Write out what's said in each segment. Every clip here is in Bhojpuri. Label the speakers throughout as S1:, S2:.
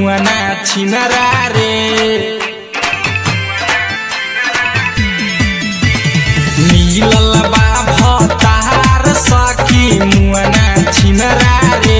S1: मुआना छिनरा रे मिलल बा भतार सखी मुआना छिनरा रे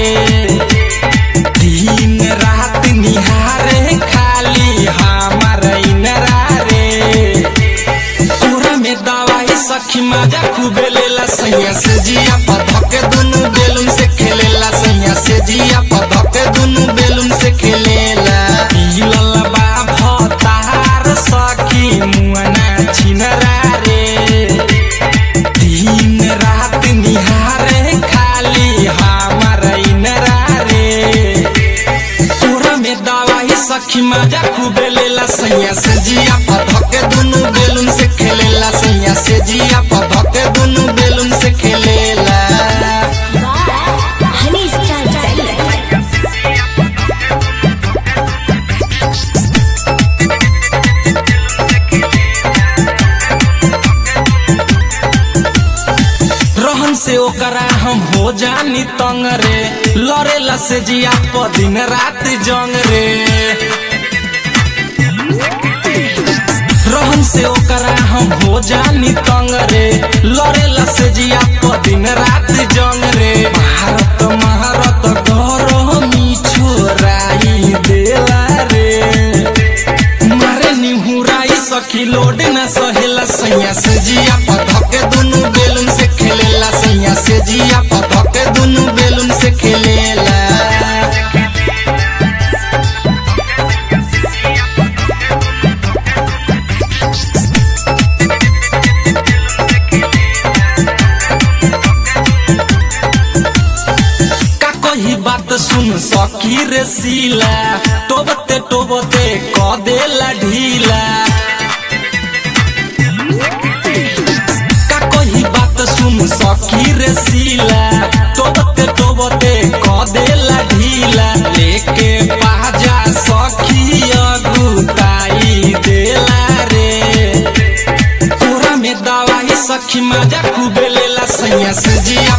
S1: दिन रात निहारे खाली हमार इनरा रे तोरा में दवाई सखी मजा खूबे लेला सैया से जिया पधके दुनु बेलुन से खेलेला सैया से जिया पधके दुनु बेलुन से खेलेला पिलल बा भतार सखी मुआना छिनरा रे दिन रात निहारे खाली हमार इनरा रे तोरा में दवाई सखी मजा खूबे लेला सैया से जिया पधके दुनु बेलुन से खेलेला सैया से जिया पधके दुनु बेलुन से खेलेला
S2: हनी स्टार चाहिए
S1: रहन से ओकरा हम हो जानी तंग रे लड़ेला से जिया प दिन रात जंग रे रहन से ओकरा हम हो जानी तंग रे लड़ेला से जिया प दिन रात जंग रे भारत महारत घर छोराई देला रे मारे निहुराई सखी लोड न सहेला सैया से जिया पधके दुनु बेलुन से खेलेला सैया से जिया पधके दुनु बेलुन से खेलेला का कही बात सुन सखी रे सीला टोबते टोबते क देला ढीला का कही बात सुन सखी रे सीला टोबते टोबते क देला ढीला लेके बाजा सखी अगुताई देला रे तोरा में दवाई सखी मजा खूबे लेला सैया से जिया